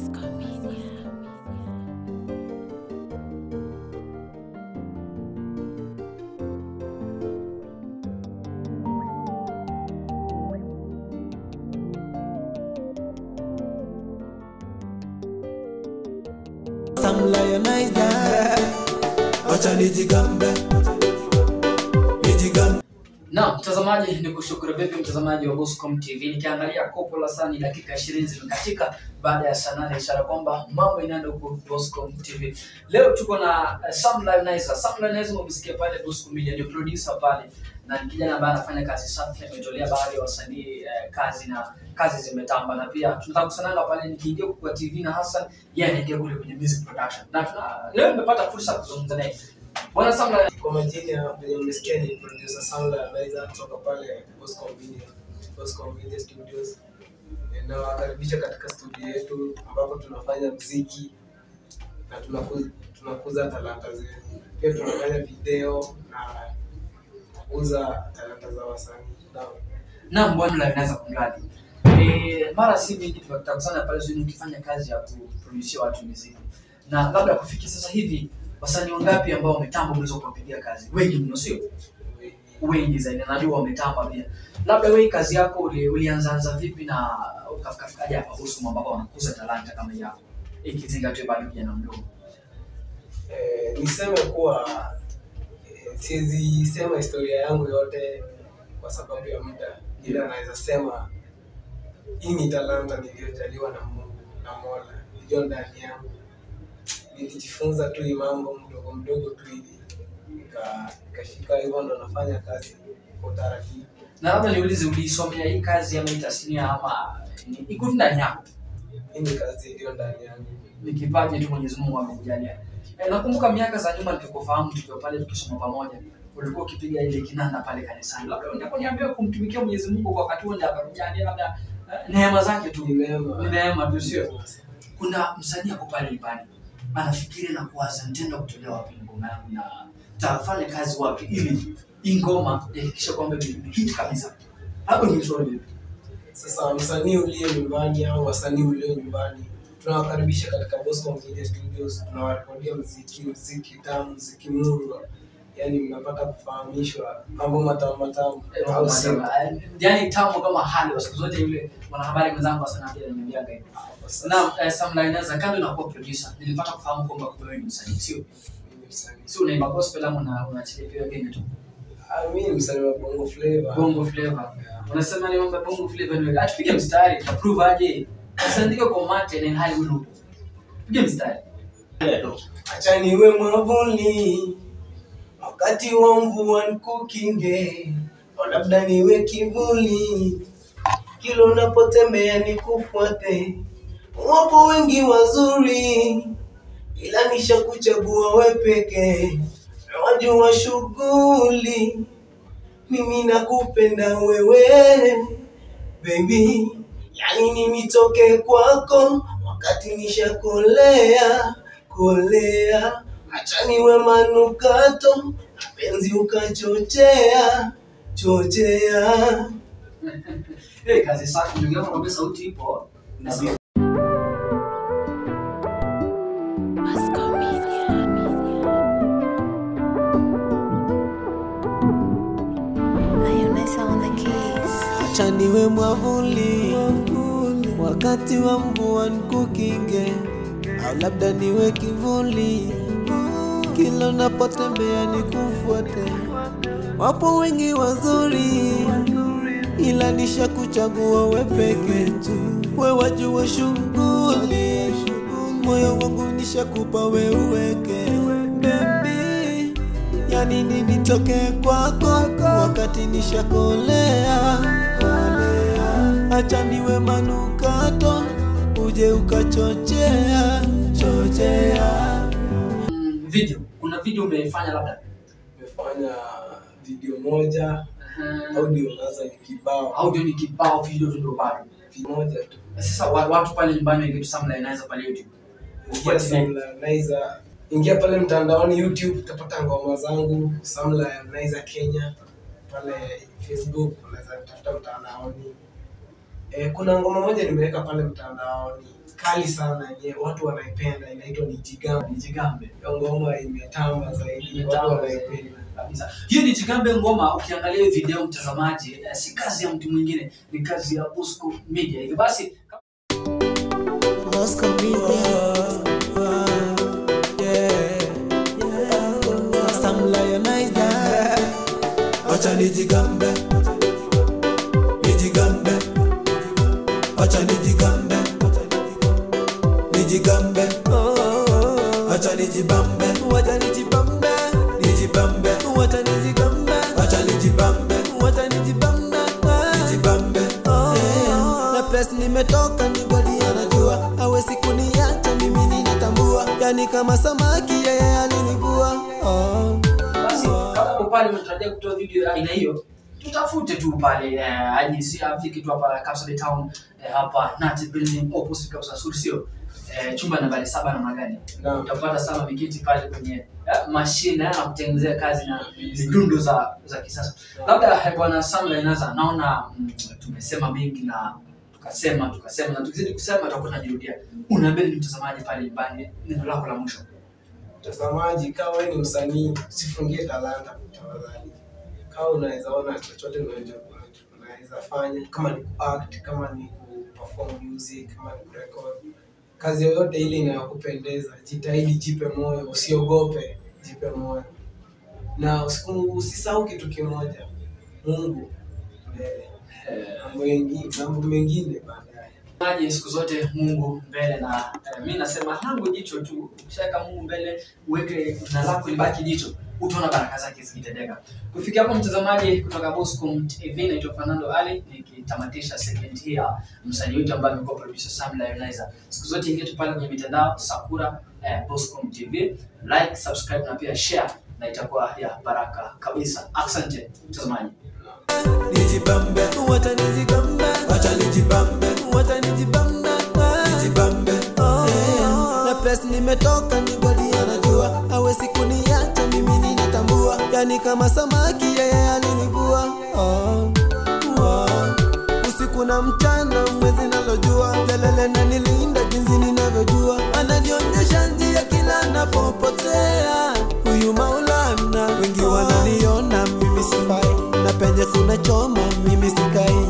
Some lionize that. Wacha nijigambe, nijigambe. Na mtazamaji, ni kushukuru vipi mtazamaji wa Boscom TV. Nikiangalia kopo la saa ni dakika 20 zimekatika baada ya saa nane, ishara kwamba mambo inaenda huko Boscom TV. Leo tuko na uh, Sam Lionizer. Sam Lionizer umemsikia pale Boscom Media, ndio producer pale na ni kijana ambaye anafanya kazi safi, ametolea baadhi ya wasanii eh, kazi na kazi zimetamba, na pia tunataka kusananga pale, nikiingia kwa TV na Hassan, yeye anaingia kule kwenye music production, na tuna, leo nimepata fursa ya kuzungumza naye bwana Sam Lionizer. Kwa majina venye mmesikia ni producer Soundla anaweza kutoka pale Boscom Media, Boscom Media Studios. Nawakaribisha katika studio yetu ambapo tunafanya mziki na tunakuza, tunakuza talanta zetu. Pia tunafanya video na kukuza talanta za wasanii. Naam. Naam, bwana Lionizer kumradi. Eh, mara si mingi tumekusana pale zuni ukifanya kazi ya kuproducia watu muziki. Na labda kufikia sasa hivi wasanii wangapi ambao wametamba unaweza kuwapigia kazi? Wengi mno sio? Wengi zaidi. na Najua wametamba pia. Labda wewe kazi yako uli, ulianzaanza vipi na ukafikafikaje hapa Boscom ambapo wanakuza talanta kama hii yako? Ikizingatiwa bado kijana mdogo. Eh, niseme kuwa eh, siwezi sema historia yangu yote kwa sababu ya muda, ila naweza sema hii ni talanta niliyojaliwa na Mungu na Mola iliyo ndani yangu. Nilijifunza tu hii mambo mdogo mdogo tu hivi nika- nikashika, hivyo ndo nafanya kazi kwa utaratibu. Na labda niulize uliisomea hii kazi ama hii tasnia ama ni- iko tu ndani yako? Hii ni kazi iliyo ndani yangu. ni kipaji tu Mwenyezi Mungu amekujalia. E, nakumbuka miaka za nyuma nikikufahamu tukiwa pale tukisoma pamoja, ulikuwa ukipiga ile kinanda pale kanisani. Labda unaponiambia kumtumikia Mwenyezi Mungu kwa wakati huo ndio akakujalia labda eh, neema zake tu. Ni neema. Ni neema tu sio? Kuna msanii ako pale nyumbani anafikiria na kuwaza nitaenda kutolea wapi ngoma yangu na tafanya kazi wapi ili hii ngoma ihakikishe kwamba ni hit kabisa. Hapo ni mshauri vipi? Sasa msanii uliye nyumbani au wasanii ulio nyumbani, tunawakaribisha katika Boscom Media Studios. Tunawarekodia mziki, mziki tamu, mziki murwa, yaani mnapata kufahamishwa mambo matamu matamu, au sio? Yaani tamu kama hali wa siku zote yule mwanahabari mwenzangu sana pia ananiambiaga hivyo. Na eh, Sam Lionizer kando na kuwa producer, nilipata kufahamu kwamba kumbe wewe ni msanii, sio? Mimi msanii. Si unaimba gospel ama una unaachilia pia wengine tu? Ah, mimi ni msanii wa Bongo Flava. Bongo flavor. Unasema ni mambo ya bongo flavor ni wewe. Atupige mstari, tuprove aje. Usiandike kwa mate na hali wewe. Pige mstari. Acha niwe mwavuli wakati wa mvua nikukinge, au labda niwe kivuli kila unapotembea nikufuate. Wapo wengi wazuri, ila nishakuchagua we peke, na wajua shughuli. Mimi nakupenda wewe baby, yani ni nitoke kwako wakati nishakolea kolea, acha niwe manukato penzi ukachochea chochea. Eh, kazi safi ndugu yangu, naomba sauti ipo. Na sio Lioness on the keys. Acha niwe mwavuli wakati wa mvua nikukinge, au labda niwe kivuli kila unapotembea nikufuate. Wapo wengi wazuri, ila nishakuchagua we peke, we wajua shughuli, moyo wangu nishakupa we uweke baby yani nini nitoke kwako wakati nishakolea kolea. acha niwe manukato uje ukachochea chochea Mm, video. Kuna video umefanya labda? Nimefanya video moja, Uh, audio sasa ni kibao, audio ni kibao, video ndio bado. moja tu. Sasa wa- watu pale nyumbani wengi tu Sam Lionizer pale YouTube. Ingia Samlionaiza, ingia pale mtandaoni YouTube utapata ngoma zangu Samlionaiza Kenya. Pale Facebook unaweza tafuta mtandaoni. E, kuna ngoma moja nimeweka pale mtandaoni kali sana yenye watu wanaipenda inaitwa Nijigambe. Nijigambe. Hiyo ngoma imetamba zaidi, Imetamba watu zaidi. wanaipenda. kabisa. Hiyo ni Jigambe Ngoma. Ukiangalia hiyo video mtazamaji, eh, si kazi ya mtu mwingine, ni kazi ya Bosco Media. Hivyo basi Bosco Media. Yeah. Some lionizer. Wacha nijigambe. Nijigambe. Wacha nijigambe. Nijigambe. Wacha nijibambe. Wacha nijibambe. Nijibambe. Wacha nijigambe. Wacha nijibambe. Wacha nijibambe. Nijibambe. Na press nimetoka ni godi anajua hawezi kuniacha mimi ninatambua yani kama samaki yeye alinivua oh. basi kama uko pale unatarajia kutoa video ya aina hiyo tutafute tu pale eh, aje si afiki tu hapa Kapsabet Town eh, hapa Nati Building opposite Kapsa Sur sio eh, chumba nambari saba namna gani Naam. utapata sana mikiti pale kwenye eh, mashine ya kutengenezea kazi na midundo za za kisasa labda eh, bwana Sam Lainaza naona mm, tumesema mengi na tukasema tukasema na tukizidi kusema tutakuwa tunajirudia unaambia ni mtazamaji pale nyumbani neno lako la mwisho Mtazamaji, kama wewe ni msanii, usifungie talanta tafadhali. Kama unaweza ona chochote unaweza unaweza fanya, kama ni kuact, kama ni kuperform music, kama ni kurecord, kazi yoyote ile inayokupendeza, jitahidi, jipe moyo, usiogope, jipe moyo na usiku- usisahau kitu kimoja, Mungu mbele, mambo mengine, mambo mengine baadaye. Maji siku zote Mungu mbele na eh, mi nasema langu jicho tu. Ukishaweka Mungu mbele, uweke na lako libaki jicho, utaona baraka zake zikitendeka. Kufikia hapo, mtazamaji, kutoka Boscom TV, naitwa Fernando Ali nikitamatisha segment hii ya msanii wetu ambaye amekuwa producer Sam Lionizer. Siku zote ingia tu pale kwenye mitandao Sakura eh, Boscom TV, like, subscribe na pia share, na itakuwa ya baraka kabisa. Asante mtazamaji. Nijibambe, wacha nijigambe, wacha nijibambe, wacha nijibambe, nijibambe. Na press nimetoka ni godi anajua hawezi kuniacha mimi ninatambua yani kama samaki yeye alinivua oh. oh. usiku na mchana mwezi nalojua jalele na nilinda jinsi ninavyojua ananionyesha njia kila napopotea huyu maulana wengi wananiona mimi sifai na penye kuna choma mimi sikai